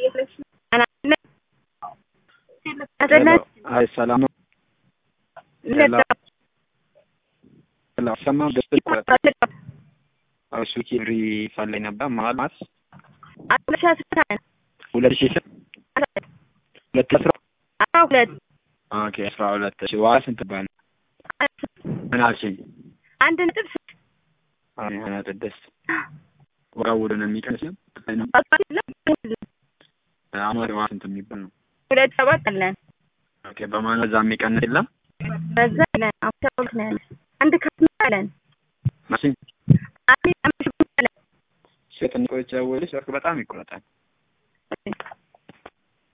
አይ ሰላም ነው። ሰማም ደስ እሱ ኪብሪ ፈለኝ ነበር ማለት ሁለት ሺህ ሁለት አስራ ሁለት ኦኬ አስራ ሁለት እሺ ዋጋ ስንት ባል ምን አልሽኝ? አንድ ነጥብ አይ ሀያ ስድስት ዋጋው ወደ ነው የሚቀንስ አመት ዋጋ ስንት የሚባል ነው? ሁለት ሰባት አለን ኦኬ በማን በዛ የሚቀንስ የለም በዛ አለን አምሳ ሁለት ነው ያለን አንድ ካስማ አለን መሲ አንድ አምስት አለን ሴት ንቆች ወይስ ወርቅ በጣም ይቆረጣል